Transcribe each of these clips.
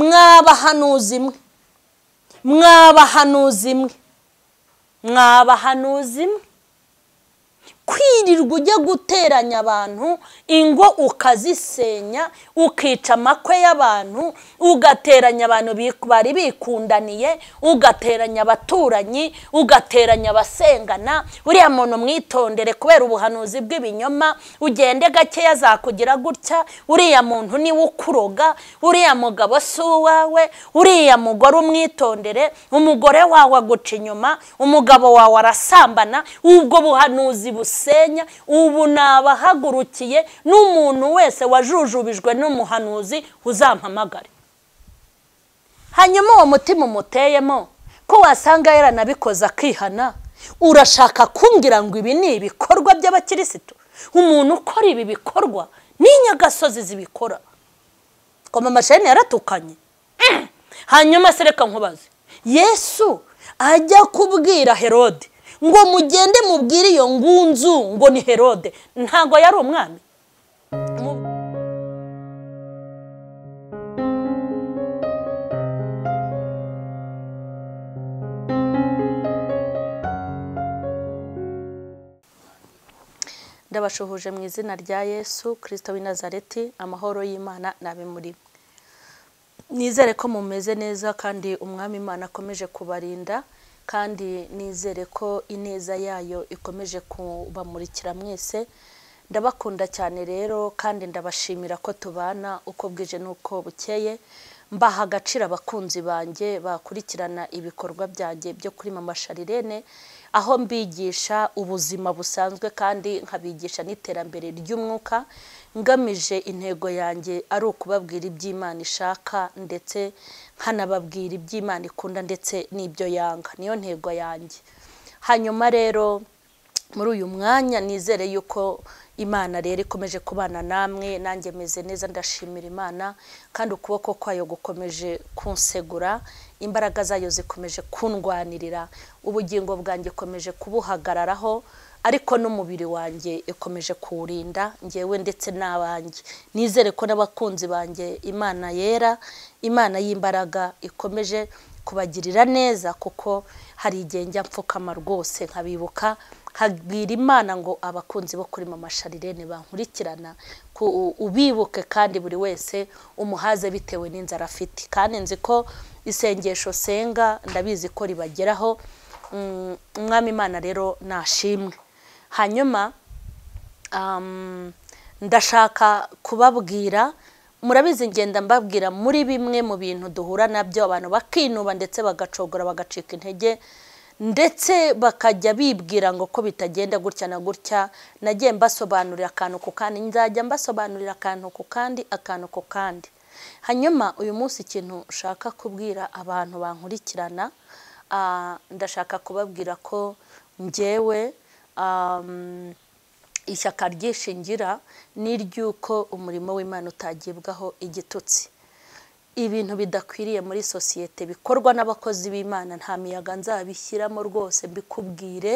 mwabahanuzi imwe mwabahanuzi imwe mwabahanuzi imwe kwirirwa ujya guteranya abantu ingo ukazisenya ukica amakwe y'abantu ugateranya abantu bari bikundaniye ugateranya abaturanyi ugateranya abasengana uriya muntu mwitondere kubera ubuhanuzi bw'ibinyoma ugende gakeya azakugira gutya uriya muntu niwe ukuroga uriya mugabo si uwawe uriya mugore umwitondere umugore wawe aguca inyuma umugabo wawe arasambana ubwo buhanuzi busa busenya ubu nabahagurukiye n'umuntu wese wajujubijwe n'umuhanuzi uzampamagare hanyuma uwo mutima umuteyemo ko wasanga yaranabikoze akihana urashaka kumbwira ngo ibi ni ibikorwa by'abakirisitu umuntu ukora ibi bikorwa ni inyagasozi zibikora koma amasheni yaratukanye hanyuma sereka nkubaze yesu ajya kubwira herode ngo mugende mubwire iyo ngunzu ngo ni herode ntabwo yari umwami ndabashuhuje mu izina rya yesu kirisito w'i nazareti amahoro y'imana nabi muri nizere ko mumeze neza kandi umwami imana akomeje kubarinda kandi nizere ko ineza yayo ikomeje kubamurikira mwese ndabakunda cyane rero kandi ndabashimira ko tubana uko bwije n'uko bukeye mbaha agaciro abakunzi banjye bakurikirana ibikorwa byanjye byo kuri mama sharirene aho mbigisha ubuzima busanzwe kandi nkabigisha n'iterambere ry'umwuka ngamije intego yanjye ari ukubabwira iby'imana ishaka ndetse nkanababwira iby'imana ikunda ndetse n'ibyo yanga niyo ntego yanjye hanyuma rero muri uyu mwanya nizere yuko imana rero ikomeje kubana namwe nanjye meze neza ndashimira imana kandi ukuboko kwayo gukomeje kunsegura imbaraga zayo zikomeje kundwanirira ubugingo bwanjye ikomeje kubuhagararaho ariko n'umubiri wanjye ikomeje kuwurinda ngewe ndetse n'abanjye nizere ko n'abakunzi banjye imana yera imana y'imbaraga ikomeje kubagirira neza kuko hari igihe njya mpfukama rwose nkabibuka habwira imana ngo abakunzi bo kuri mama sharirene bankurikirana ubibuke kandi buri wese umuhaze bitewe n'inzara afite kandi nzi ko isengesho senga ndabizi ko ribageraho umwami imana rero nashimwe hanyuma ndashaka kubabwira murabizi ngenda mbabwira muri bimwe mu bintu duhura nabyo abantu bakinuba ndetse bagacogora bagacika intege ndetse bakajya bibwira ngo ko bitagenda gutya na gutya nagiye mbasobanurira akantu ku kandi nzajya mbasobanurira akantu ku kandi akantu ku kandi hanyuma uyu munsi ikintu ushaka kubwira abantu bankurikirana ndashaka kubabwira ko ngewe ishyaka ryishingira ni ry'uko umurimo w'imana utagibwaho igitutsi ibintu bidakwiriye muri sosiyete bikorwa n'abakozi b'imana nta miyaga nzabishyiramo rwose mbikubwire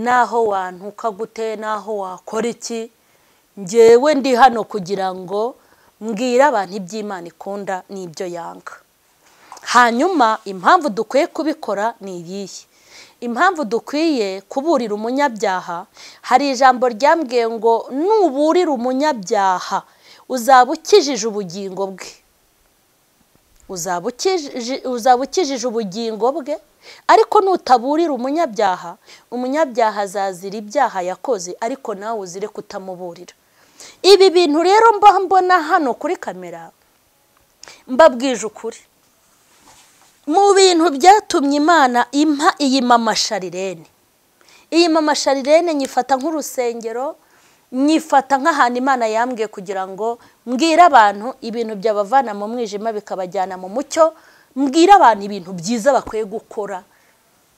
n'aho wantuka gute n'aho wakora iki ngewe ndi hano kugira ngo mbwire abantu iby'imana ikunda n'ibyo yanga hanyuma impamvu dukwiye kubikora ni iyihe impamvu dukwiye kuburira umunyabyaha hari ijambo ryambwiye ngo nuburira umunyabyaha uzaba ukijije ubugingo bwe uzaba ukijije ubugingo bwe ariko nutaburira umunyabyaha umunyabyaha azazira ibyaha yakoze ariko nawe uzire kutamuburira ibi bintu rero mba mbona hano kuri kamera mbabwije ukuri mu bintu byatumye imana impa iyi mama sharirene iyi mama sharirene nyifata nk'urusengero nyifata nk'ahantu imana yambwiye kugira ngo mbwire abantu ibintu byabavana mu mwijima bikabajyana mu mucyo mbwire abantu ibintu byiza bakwiye gukora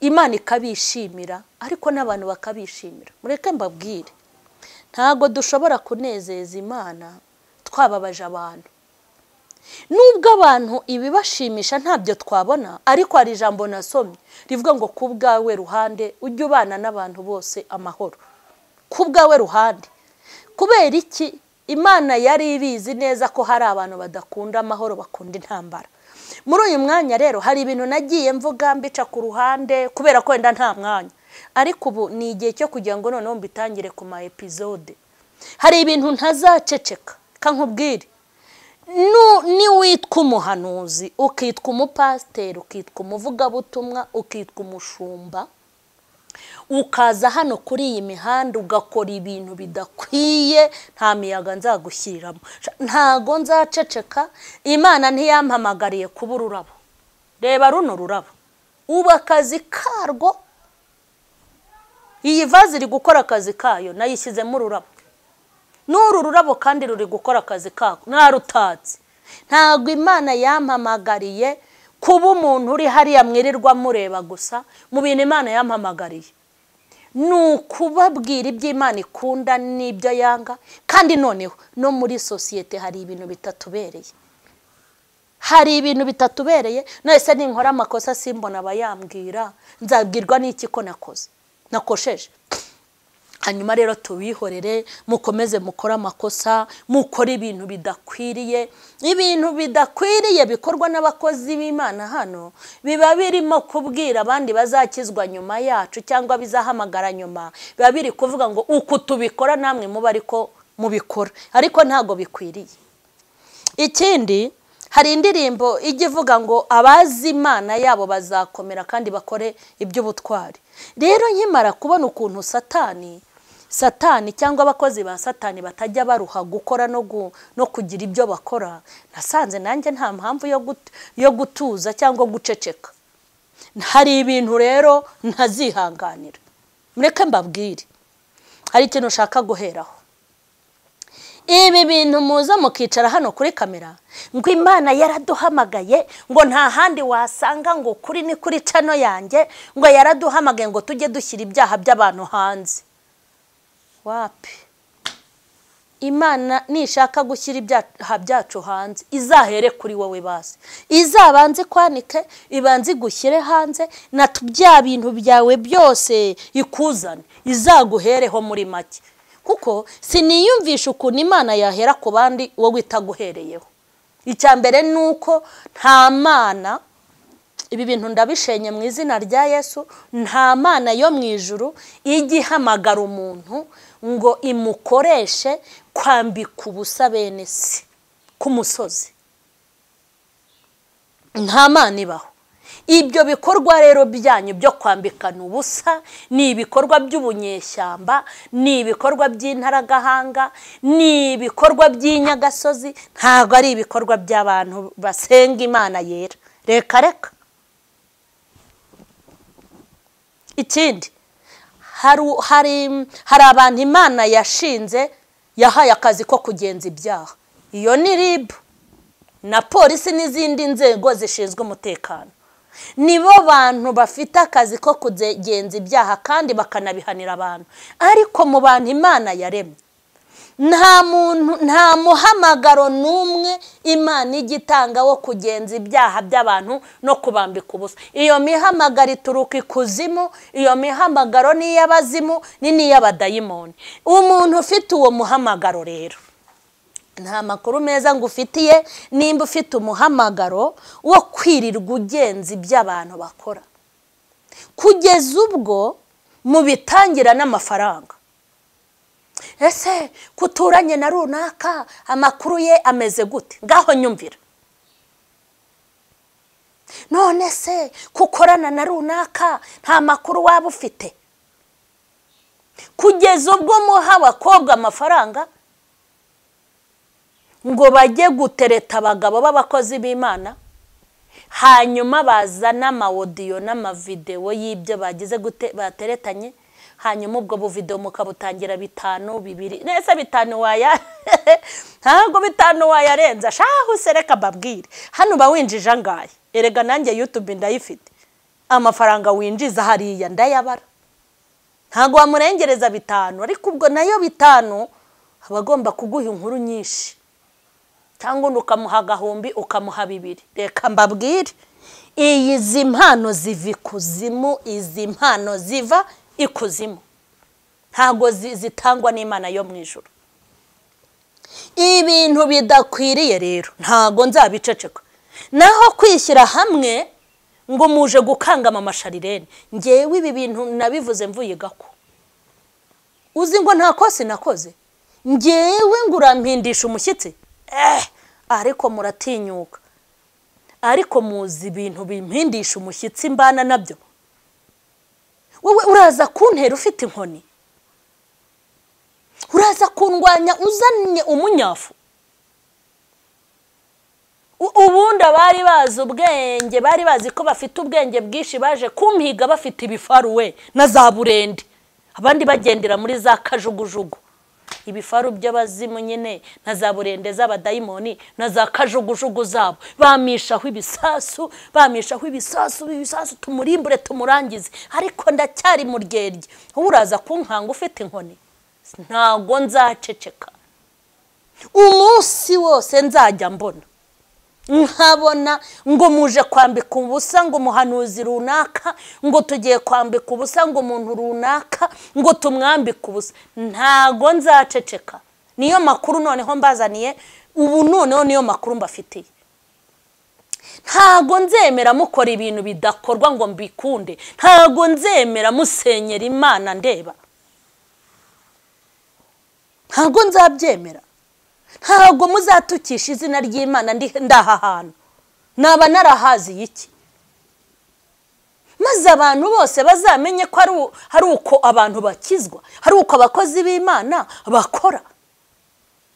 imana ikabishimira ariko n'abantu bakabishimira mureke mbabwire ntabwo dushobora kunezeza imana twababaje abantu nubwo abantu ibibashimisha ntabyo twabona ariko hari ijambo nasomye rivuga ngo ku bwawe ruhande ujye ubana n'abantu bose amahoro ku bwawe ruhande kubera iki imana yari ibizi neza ko hari abantu badakunda amahoro bakunda intambara muri uyu mwanya rero hari ibintu nagiye mvuga mbica ku ruhande kubera ko wenda nta mwanya ariko ubu ni igihe cyo kugira ngo noneho mbitangire ku ma epizode hari ibintu ntazaceceka kankubwire Nu- niwitwa umuhanuzi ukitwa umupasiteri ukitwa umuvugabutumwa ukitwa umushumba ukaza hano kuri iyi mihanda ugakora ibintu bidakwiye nta miyaga nzagushyiriramo ntago nzaceceka imana ntiyampamagariye kuba ururabo reba runo rurabo ubu akazi karwo iyi vaze iri gukora akazi kayo nayishyizemo ururabo n'uru rurabo kandi ruri gukora akazi kako narutatse ntabwo imana yampamagariye kuba umuntu uri hariya mwirirwa mureba gusa mu bintu imana yampamagariye ni ukubabwira ibyo imana ikunda n'ibyo yanga kandi noneho no muri sosiyete hari ibintu bitatubereye hari ibintu bitatubereye nahise ninkora amakosa simbona abayambwira nzabwirwa n'iki ko nakoze nakosheje hanyuma rero tubihorere mukomeze mukore amakosa mukore ibintu bidakwiriye ibintu bidakwiriye bikorwa n'abakozi b'imana hano biba birimo kubwira abandi bazakizwa nyuma yacu cyangwa bizahamagara nyuma biba biri kuvuga ngo uku tubikora namwe muba ariko mubikora ariko ntabwo bikwiriye ikindi hari indirimbo ijya ivuga ngo abazi imana yabo bazakomera kandi bakore iby'ubutwari rero nkimara kubona ukuntu satani satani cyangwa abakozi ba satani batajya baruha gukora no gu- no kugira ibyo bakora nasanze nanjye nta mpamvu yo gut- yo gutuza cyangwa guceceka hari ibintu rero ntazihanganira mureke mbabwire hari ikintu ushaka guheraho ibi bintu muza mukicara hano kuri kamera ngo imana yaraduhamagaye ngo nta handi wasanga ngo kuri ni kuri cano yanjye ngo yaraduhamagaye ngo tujye dushyira ibyaha by'abantu hanze wapi imana nishaka gushyira ibyaha byacu hanze izahere kuri wowe bazi izabanze ikwanike ibanze igushyire hanze na tu- bya bintu byawe byose ikuzane izaguhereho muri make kuko siniyumvisha ukuntu imana yahera ku bandi wowe itaguhereyeho icya mbere ni uko nta mana ibi bintu ndabishenye mu izina rya yesu nta mana yo mu ijuru ijya ihamagara umuntu ngo imukoreshe kwambika ubusa bene se ku musozi nta mana ibaho ibyo bikorwa rero byanyu byo kwambikana ubusa ni ibikorwa by'ubunyeshyamba ni ibikorwa by'intaragahanga ni ibikorwa by'inyagasozi ntabwo ari ibikorwa by'abantu basenga imana yera reka reka ikindi hari hari hari abantu imana yashinze yahaye akazi ko kugenza ibyaha iyo ni ribu na polisi n'izindi nzego zishinzwe umutekano nibo bantu bafite akazi ko kugenza ibyaha kandi bakanabihanira abantu ariko mu bantu imana yaremye nta muntu nta muhamagaro n'umwe imana ijya itanga wo kugenza ibyaha by'abantu no kubambika ubusa iyo mihamagaro ituruka ikuzimu iyo mihamagaro ni iy'abazimu ni n'iy'abadayimoni umuntu ufite uwo muhamagaro rero nta makuru meza ngufitiye nimba ufite umuhamagaro wo kwirirwa ugenza ibyo abantu bakora kugeza ubwo mubitangira n'amafaranga ese kuturanye na runaka amakuru ye ameze gute ngaho nyumvira none se kukorana na runaka nta makuru waba ufite kugeza ubwo muha abakobwa amafaranga ngo bajye gutereta abagabo b'abakozi b'imana hanyuma bazana amawodiyo n'amavidewo y'ibyo bagize gute bateretanye hanyuma ubwo buvidewo mukabutangira bitanu bibiri nese bitanu waya ntabwo bitanu wayarenza shahu se reka mbabwire hano uba winjije angahe erega nanjye yutube ndayifite amafaranga winjiza hariya ndayabara ntabwo wamurengereza bitanu ariko ubwo nayo bitanu aba agomba kuguha inkuru nyinshi cyangwa undi ukamuha agahumbi ukamuha bibiri reka mbabwire iyi izi mpano ziva ikuzimu izi mpano ziva ikuzimu ntabwo zi- zitangwa n'imana yo mu ijoro ibintu bidakwiriye rero ntabwo nzabiceceka naho kwishyira hamwe ngo muje gukangama amasharirene ngewe ibi bintu nabivuze mvuye gako uzi ngo nta kosi nakoze ngewe ngo urampindisha umushyitsi eh ariko muratinyuka ariko muzi ibintu bimpindisha umushyitsi mbana nabyo wowe uraza kuntera ufite inkoni uraza kundwanya uzanye umunyafu U- ubundi abari bazi ubwenge bari bazi ko bafite ubwenge bwinshi baje kumpiga bafite ibifaru we na za burende abandi bagendera muri za kajugujugu ibifaru by'abazimu nyine na za burende z'abadayimoni na za kajugujugu zabo bamishaho ibisasu bamishaho ibisasu ibisasu tumurimbure tumurangize ariko ndacyari mu ryerye wowe uraza kunkanga ufite inkoni ntabwo nzaceceka umunsi wose nzajya mbona nkabona ngo muje kwambika ubusa ngo umuhanuzi runaka ngo tugiye kwambika ubusa ngo umuntu runaka ngo tumwambike ubusa ntago nzaceceka niyo makuru noneho mbazaniye ubu noneho niyo makuru mbafitiye ntago nzemera mukora ibintu bidakorwa ngo mbikunde ntago nzemera musenyera imana ndeba ntago nzabyemera ntabwo muzatukisha izina ry'imana ndi aha hantu naba narahazi iki maze abantu bose bazamenye ko ari u- hari uko abantu bakizwa hari uko abakozi b'imana bakora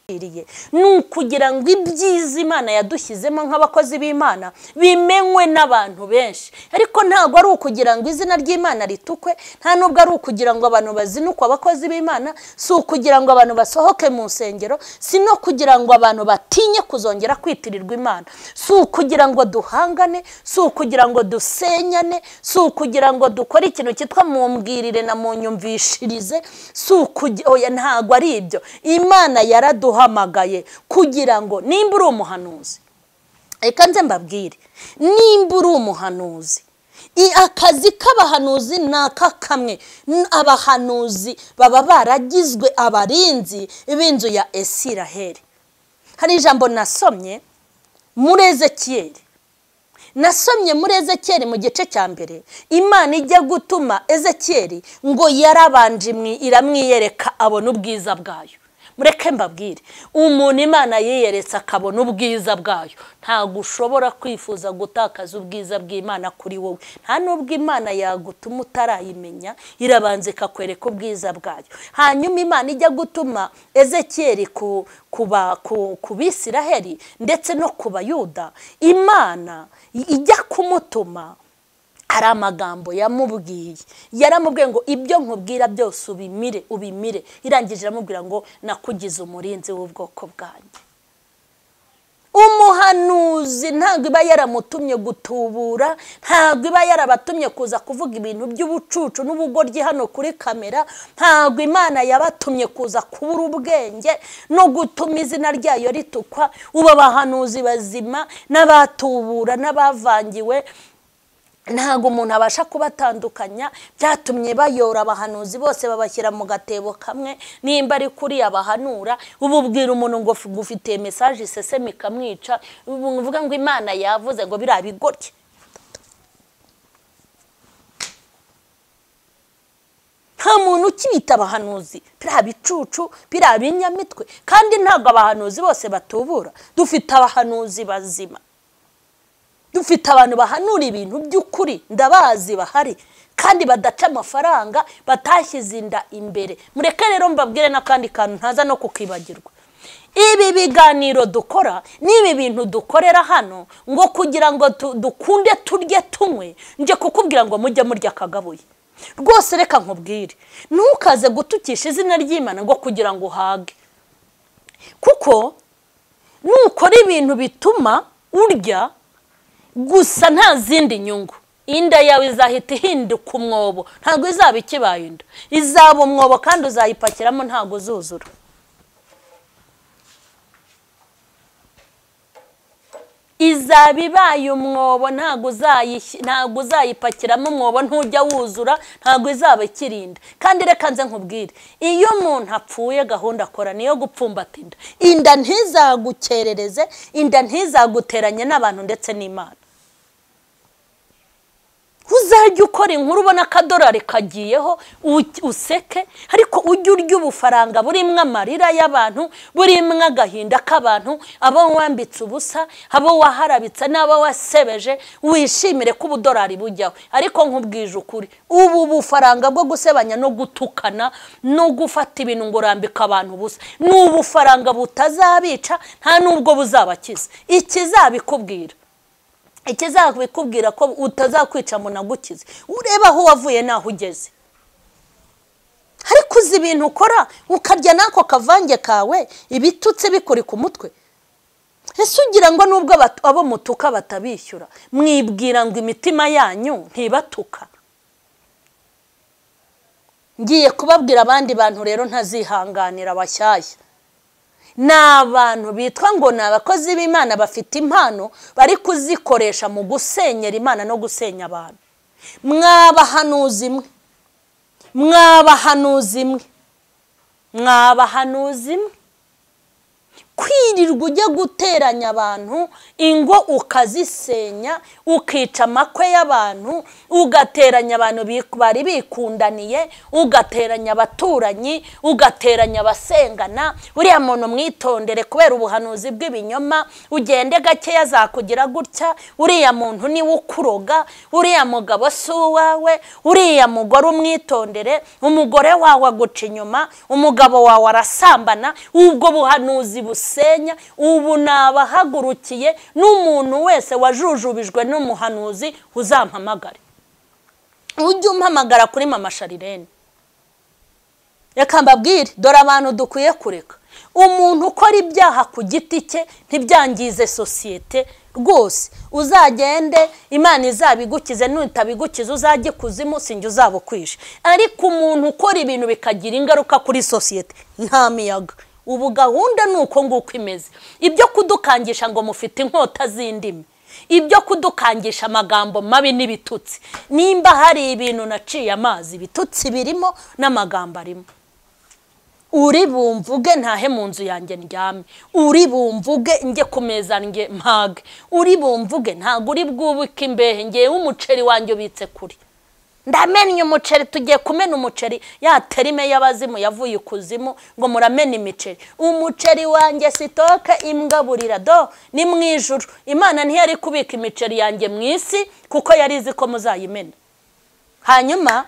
Iriye. ni ukugira ngo ibyiza imana yadushyizemo nk'abakozi b'imana bimenywe n'abantu benshi ariko ntabwo ari ukugira ngo izina ry'imana ritukwe nta nubwo ari ukugira ngo abantu bazinukwe abakozi b'imana si ukugira ngo abantu basohoke mu nsengero si no kugira ngo abantu batinye kuzongera kwitirirwa imana si ukugira ngo duhangane si ukugira ngo dusenyane si ukugira ngo dukore ikintu cyitwa mumbwirire na munyumvishirize si ukugira oya ntabwo ari ibyo imana yaraduhamagaye kugira ngo nimba uri umuhanuzi reka nze mbabwire nimba uri umuhanuzi i- akazi k'abahanuzi ni aka kamwe N- abahanuzi baba baragizwe abarinzi b'inzu ya esiraheli hari ijambo nasomye muri ezekiyeli nasomye muri ezekiyeli mu gice cya mbere imana ijya gutuma ezekiyeli ngo yarabanje imwi- iramwiyereka abona ubwiza bwayo mureke mbabwire umuntu imana yiyeretse akabona ubwiza bwayo ntabwo ushobora kwifuza gutakaza ubwiza bw'imana kuri wowe nta n'ubwo imana yagutuma utarayimenya irabanza ikakwereka ubwiza bwayo hanyuma imana ijya gutuma ezekiyeli ku kuba ku ku bisiraheli ndetse no ku bayuda imana ijya kumutuma hari amagambo yamubwiye yaramubwiye ngo ibyo nkubwira byose ubimire ubimire irangije iramubwira ngo nakugize umurinzi w'ubwoko bwanjye umuhanuzi ntabwo iba yaramutumye gutubura ntabwo iba yarabatumye kuza kuvuga ibintu by'ubucucu n'ubugoryi hano kuri kamera ntabwo imana yabatumye kuza kubura ubwenge no gutuma izina ryayo ritukwa ubu abahanuzi bazima n'abatubura n'abavangiwe ntabwo umuntu abasha kubatandukanya byatumye bayora abahanuzi bose babashyira mu gatebo kamwe nimba ari kuri abahanura ubu ubwira umuntu ngo f- ngufitiye mesaje iseseme ikamwica ubu uvuga ngo imana yavuze ngo biriya bigorye nta muntu ukibita abahanuzi biriya bicucu biriya binyamitwe kandi ntabwo abahanuzi bose batubura dufite abahanuzi bazima dufite abantu bahanura ibintu by'ukuri ndabazi bahari kandi badaca amafaranga batashyize inda imbere mureke rero mbabwire n'akandi kantu ntaza no kukibagirwa ibi biganiro dukora n'ibi bintu dukorera hano ngo kugira ngo tu- dukunde turye tunywe nje kukubwira ngo mujye murya akagabuye rwose reka nkubwire ntukaze gutukisha izina ry'imana ngo kugira ngo uhage kuko nukora ibintu bituma urya gusa nta zindi nyungu inda yawe izahita ihinduka umwobo ntabwo izaba ikibaye inda izaba umwobo kandi uzayipakiramo ntabwo uzuzura izaba ibaye umwobo ntabwo uzayish- ntabwo uzayipakiramo umwobo ntujya wuzura ntabwo izaba ikirinda kandi reka nze nkubwire iyo umuntu apfuye gahunda akora niyo gupfumbata inda inda ntizagukerereze inda ntizaguteranye n'abantu ndetse n'imana uzajya ukora inkuru ubona akadorari kagiyeho u- useke ariko ujye urya ubufaranga burimo amarira y'abantu burimo agahinda k'abantu abo wambitse ubusa abo waharabitse n'abo wasebeje wishimire ko ubudorari bujyaho ariko nkubwije ukuri ubu bufaranga bwo gusebanya no gutukana no gufata ibintu ngo urambike abantu ubusa ni ubufaranga butazabica nta n'ubwo buzabakiza ikizabikubwira ikizakubikubwira ko utazakwica ngo unagukize urebe aho wavuye n'aho ugeze ariko uzi ibintu ukora ukarya n'ako kavange kawe ibitutsi bikuri ku mutwe ese ugira ngo nubwo abatu- abo mutuka batabishyura mwibwira ngo imitima yanyu ntibatuka ngiye kubabwira abandi bantu rero ntazihanganira bashyashya ni abantu bitwa ngo ni abakozi b'imana bafite impano bari kuzikoresha mu gusenyera imana no gusenya abantu mwabahanuzi imwe mwabahanuzi imwe mwabahanuzi imwe kwirirwa ujya guteranya abantu ingo ukazisenya ukica amakwe y'abantu ugateranya abantu bi- bari bikundaniye ugateranya abaturanyi ugateranya abasengana uriya muntu mwitondere kubera ubuhanuzi bw'ibinyoma ugende gakeya azakugira gutya uriya muntu niwe ukuroga uriya mugabo si uwawe uriya mugore umwitondere umugore wawe aguca inyuma umugabo wawe arasambana ubwo buhanuzi busenya ubu nabahagurukiye n'umuntu wese wajujubijwe n'umuhanuzi uzampamagare ujye umpamagara kuri mama sharirene reka mbabwire dore abantu dukwiye kureka umuntu ukora ibyaha ku giti cye ntibyangize sosiyete rwose uzagende imana izabigukize nutabigukiza uzajye ikuzimu sinjye uzaba ukwishe ariko umuntu ukora ibintu bikagira ingaruka kuri sosiyete nta miyaga ubu gahunda ni uko nguko imeze ibyo kudukangisha ngo mufite inkota z'indimi ibyo kudukangisha amagambo mabi n'ibitutsi nimba hari ibintu naciye amazi ibitutsi birimo n'amagambo arimo uri bumvuge ntahe mu nzu yanjye ndyame uri bumvuge njye ku meza njye mpage uri bumvuge ntabwo uri bwubike imbehe ngewe umuceri wanjye ubitse kuri ndamennye umuceri tugiye kumena umuceri ya terime y'abazimu yavuye ikuzimu ngo muramena imiceri umuceri wanjye sitoke imbwaburira do ni mu ijuru imana ntiyari kubika imiceri yanjye mu isi kuko yari izi ko muzayimena hanyuma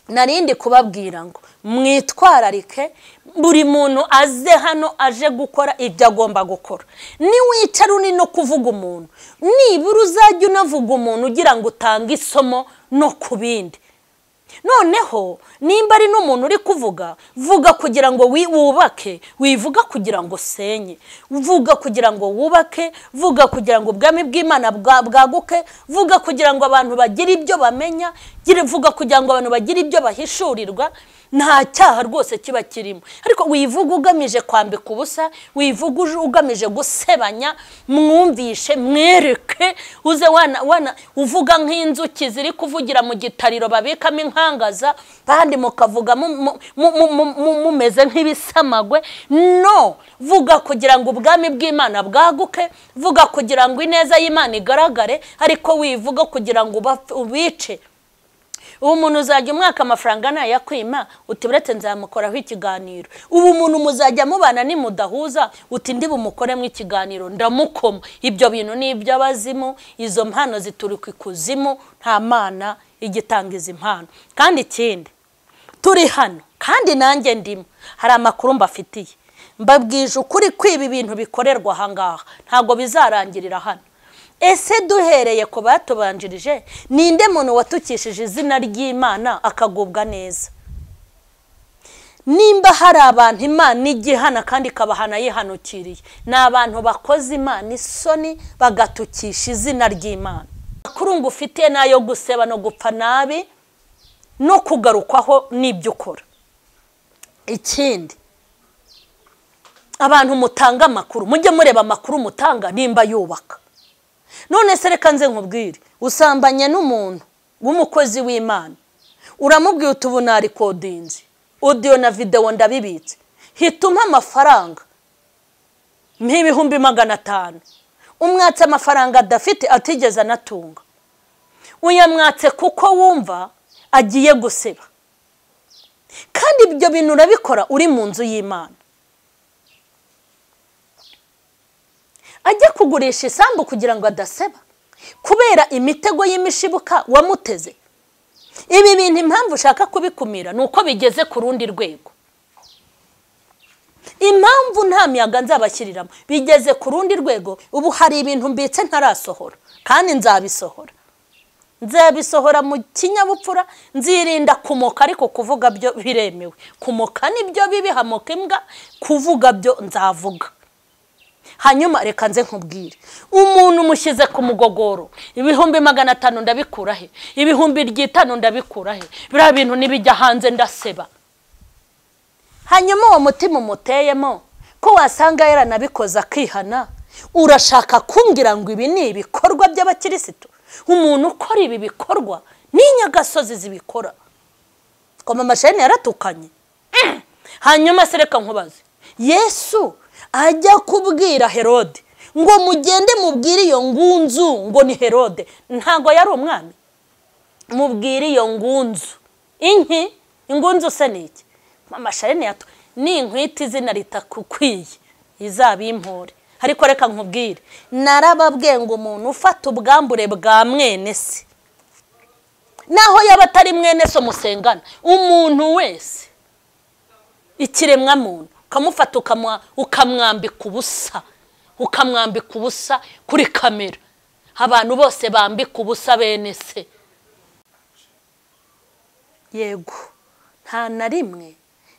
narindi kubabwira ngo mwitwararike buri muntu aze hano aje gukora ibyo agomba gukora niwicara uni no kuvuga umuntu nibura uzajya unavuga umuntu ugira ngo utange isomo no ku bindi noneho nimba ari n'umuntu uri kuvuga vuga kugira ngo wi- wubake wivuga kugira ngo usenye vuga kugira ngo wubake vuga kugira ngo ubwami bw'imana bwa- bwaguke vuga kugira ngo abantu bagire ibyo bamenya gira- vuga kugira ngo abantu bagire ibyo bahishurirwa nta cyaha rwose kiba kirimo ariko wivuga ugamije kwambika ubusa wivuga uj- ugamije gusebanya mwumvishe mwereke uze wana wana uvuga nk'inzuki ziri kuvugira mu gitariro babikamo inkangaza kandi mukavuga mu- mu- mu- mu- mu- mu- mumeze nk'ibisamagwe no vuga kugira ngo ubwami bw'imana bwaguke vuga kugira ngo ineza y'imana igaragare ariko wivuga kugira ngo ubapfe- ubice ubu umuntu uzajya umwaka amafaranga nayakwima uti uretse nzamukoraho ikiganiro ubu umuntu muzajya mubana nimudahuza uti ndi bumukoremo ikiganiro ndamukoma ibyo bintu ni iby'abazimu izo mpano zituruka ikuzimu nta mana igitanga izi mpano kandi ikindi turi hano kandi nanjye ndimo hari amakuru mbafitiye mbabwije ukuri kwiba ibintu bikorerwa aha ngaha ntabwo bizarangirira hano ese duhereye ku batubanjirije ninde muntu watukishije izina ry'imana akagubwa neza nimba hari abantu imana igihana kandi ikabahana yihanukiriye ni abantu bakoze imana isoni bagatukisha izina ry'imana amakuru ngo ufitiye nayo guseba no gupfa nabi no kugarukwaho n'ibyo ukora ikindi abantu mutanga amakuru mujye mureba amakuru mutanga nimba yubaka none se reka nze nkubwire usambanya n'umuntu w'umukozi w'imana uramubwiye uti ubu narikodinze odiyo na videwo ndabibitse hituma amafaranga nk'ibihumbi magana atanu umwatse amafaranga adafite atigeze anatunga uyamwatse kuko wumva agiye guseba kandi ibyo bintu urabikora uri mu nzu y'imana ajya kugurisha isambu kugira ngo adaseba kubera imitego y'imishibuka wamuteze ibi bintu impamvu ushaka kubikumira ni uko bigeze ku rundi rwego impamvu nta miyaga nzabashyiriramo bigeze ku rundi rwego ubu hari ibintu mbitse ntarasohora kandi nzabisohora nzabisohora mu kinyabupfura nzirinda kumoka ariko kuvuga byo biremewe kumoka nibyo bibi hamoka imbwa kuvuga byo nzavuga hanyuma reka nze nkubwire umuntu umushyize ku mugogoro ibihumbi magana atanu ndabikura he ibihumbi ry'itanu ndabikura he biriya bintu nibijya hanze ndaseba hanyuma uwo mutima umuteyemo ko wasanga yaranabikoze akihana urashaka kumbwira ngo ibi ni ibikorwa by'abakirisitu umuntu ukora ibi bikorwa ni inyagasozi zibikora koma amasheni yaratukanye hanyuma se reka nkubaze yesu ajya kubwira herode ngo mugende mubwire iyo ngunzu ngo ni herode ntabwo yari umwami mubwire iyo ngunzu inki ingunzu se ni iki amasharene yato ni inkwita izina ritakukwiye izabimpore ariko reka nkubwire narababwiye ngo umuntu ufata ubwambure bwa mwene se naho yaba atari mwene se umusengana umuntu wese ikiremwamuntu ukamufata ukamwambika ubusa ukamwambika ubusa kuri kamera abantu bose bambika ubusa bene se yego nta na rimwe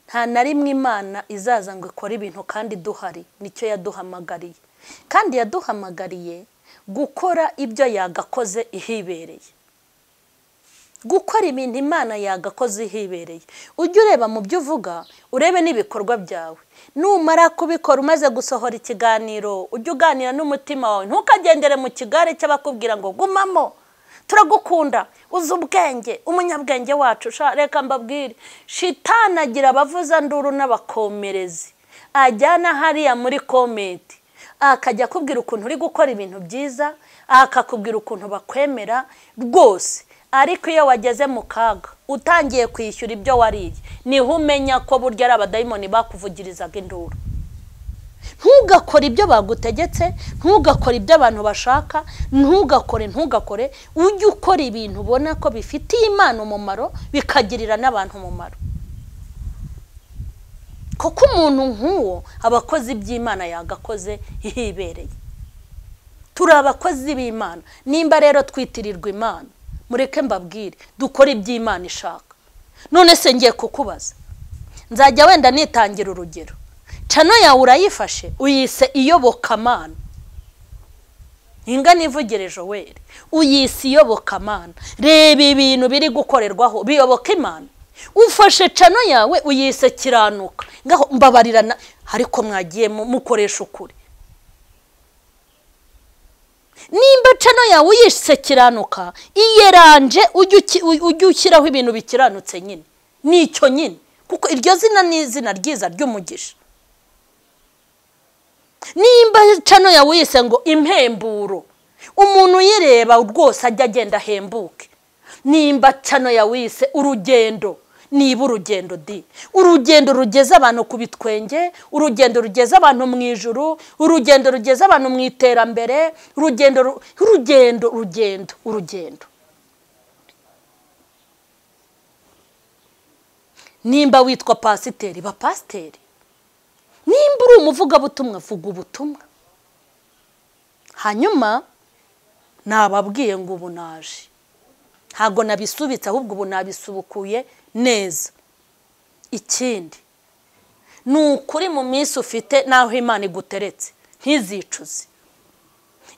nta na rimwe imana izaza ngo ikore ibintu kandi duhari nicyo yaduhamagariye kandi yaduhamagariye gukora ibyo yagakoze ihibereye gukora ibintu imana yagakoze ihibereye ujye ureba mu byo uvuga urebe n'ibikorwa byawe numara kubikora umaze gusohora ikiganiro ujye uganira n'umutima wawe ntukagendere mu kigare cy'abakubwira ngo gumamo turagukunda uzi ubwenge umunyabwenge wacu reka mbabwire shitana agira abavuza nduru n'abakomerezi ajyana hariya muri komenti akajya akubwira ukuntu uri gukora ibintu byiza akakubwira ukuntu bakwemera rwose ariko iyo wageze mu kaga utangiye kwishyura ibyo wariye niho umenya ko burya ari abadayimoni bakuvugirizaga induru ntugakore ibyo bagutegetse ntugakore ibyo abantu bashaka ntugakore ntugakore ujye ukora ibintu ubona ko bifitiye imana umumaro bikagirira n'abantu umumaro kuko umuntu nk'uwo abakozi by'imana yagakoze hibereye turi abakozi b'imana nimba rero twitirirwa imana mureke mbabwire dukore iby'imana ishaka none se ngiye kukubaza nzajya wenda nitangira urugero cano yawe urayifashe uyise iyobokamana ingana ivugire joweri uyise iyobokamana reba ibintu biri gukorerwaho biyoboka imana ufashe cano yawe uyise kiranuka ngaho mbabarirana ariko mwagiye mukoresha ukuri nimba cano yawe uyise kiranuka iyeranje ujye ushyiraho ibintu bikiranutse nyine ni icyo nyine kuko iryo zina ni izina ryiza ry'umugisha nimba cano yawe uyise ngo impemburo umuntu uyireba rwose ajya agenda ahembuke nimba cano yawe uyise urugendo niba urugendo di urugendo rugeza abantu ku bitwenge urugendo rugeza abantu mu ijuru urugendo rugeza abantu mu iterambere urugendo urugendo urugendo urugendo nimba witwa pasiteri ba pasiteri nimba uri umuvugabutumwa vuga ubutumwa hanyuma nababwiye ngo ubu naje ntabwo nabisubitse ahubwo ubu nabisubukuye neza ikindi ni ukuri mu minsi ufite n'aho imana iguteretse ntizicuze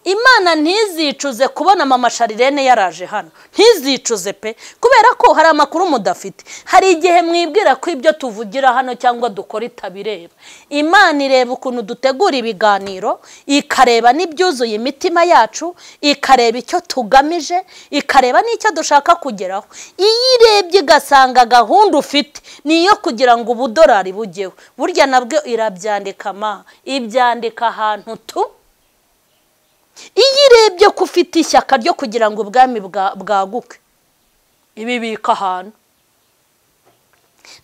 imana ntizicuze kubona mama sharirene yaraje hano ntizicuze pe kubera ko hari amakuru mudafite hari igihe mwibwira ko ibyo tuvugira hano cyangwa dukora itabireba imana ireba ukuntu dutegura ibiganiro ikareba n'ibyuzuye imitima yacu ikareba icyo tugamije ikareba n'icyo dushaka kugeraho iyo irebye igasanga gahunda ufite ni iyo kugira ngo ubudorari bugeho burya nabwo irabyandika ma ibyandika ahantu tu iyo irebye ko ufite ishyaka ryo kugira ngo ubwami bwaguke ibibika ahantu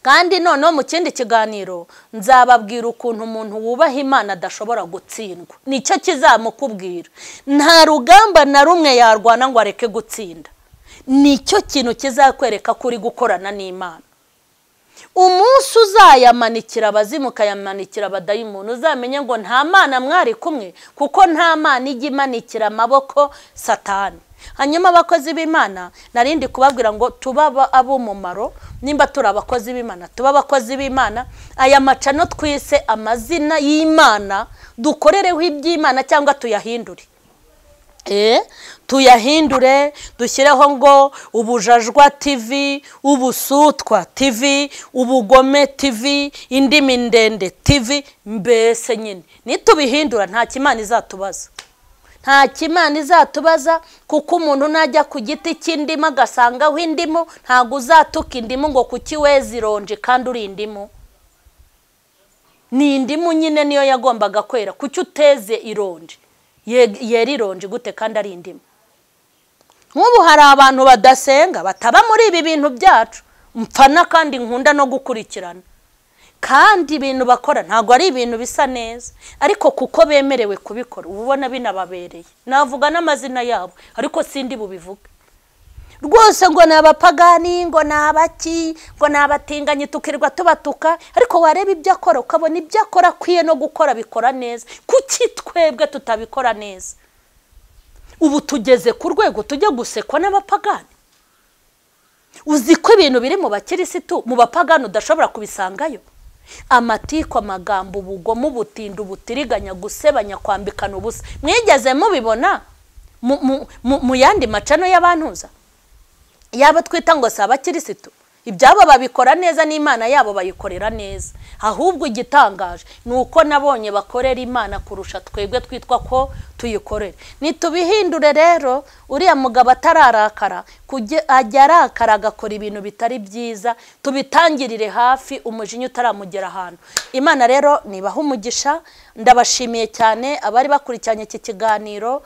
kandi noneho mu kindi kiganiro nzababwira ukuntu umuntu wubaha imana adashobora gutsindwa nicyo kizamukubwira nta rugamba na rumwe yarwana ngo areke gutsinda nicyo kintu kizakwereka ko uri gukorana n'imana umunsi uzayamanikira abazimu ukayamanikira abadayimuntu uzamenye ngo nta mana mwari kumwe kuko nta mana ijya imanikira amaboko satani hanyuma abakozi b'imana narindi kubabwira ngo tuba ab'umumaro nimba turi abakozi b'imana tuba abakozi b'imana aya macano twise amazina y'imana dukorereho iby'imana cyangwa tuyahindure tuyahindure dushyireho ngo ubujajwa tivi ubusutwa tivi ubugome tivi indimi ndende tivi mbese nyine nitubihindura nta kimana izatubaza nta kimana izatubaza kuko umuntu najya ku giti cy'indimu agasangaho indimu ntabwo uzatuka indimu ngo kuki weze ironji kandi uri indimu ni indimu nyine niyo yagombaga kwera kuki uteze ironji yera ironji gute kandi ari indimu nk'ubu hari abantu badasenga bataba muri ibi bintu byacu mpfana kandi nkunda no gukurikirana kandi ibintu bakora ntabwo ari ibintu bisa neza ariko kuko bemerewe kubikora uba ubona binababereye navuga n'amazina yabo ariko sindi bubivuge rwose ngo ni abapagani ngo ni abaki ngo ni abatinganyi tukirwa tubatuka ariko wareba ibyo akora ukabona ibyo akora akwiye no gukora bikora neza kuki twebwe tutabikora neza ubu tugeze ku rwego tujya gusekwa n'abapagani uzi ko ibintu biri mu bakirisitu mu bapagani udashobora kubisangayo amatiko amagambo ubugome ubutinda ubutiriganya gusebanya kwambikana ubusa mwigeze mubibona mu yandi macano y'abantuza yaba twita ngo si abakirisitu ibyabo babikora neza n'imana yabo bayikorera neza ahubwo igitangaje ni uko nabonye bakorera imana kurusha twebwe twitwa ko tuyikorera nitubihindure rero uriya mugabo atararakara ajya arakara agakora ibintu bitari byiza tubitangirire hafi umujinya utaramugera ahantu imana rero nibaha umugisha ndabashimiye cyane abari bakurikiranye iki kiganiro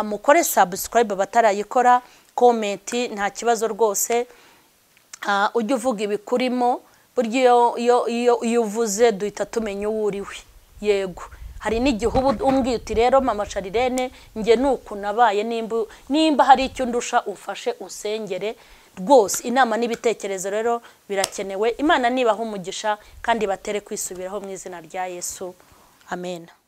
mukore sabusikarayibe batarayikora komenti nta kibazo rwose ujye uvuga ibikurimo burya iyo iyo uvuze duhita tumenya uwo uriwe yego hari n'igihe uba umbwiye uti rero mama sharirene njye ni uku nabaye nimba hari icyo ndusha ufashe usengere rwose inama n'ibitekerezo rero birakenewe imana nibaha umugisha kandi batere kwisubiraho mu izina rya yesu amen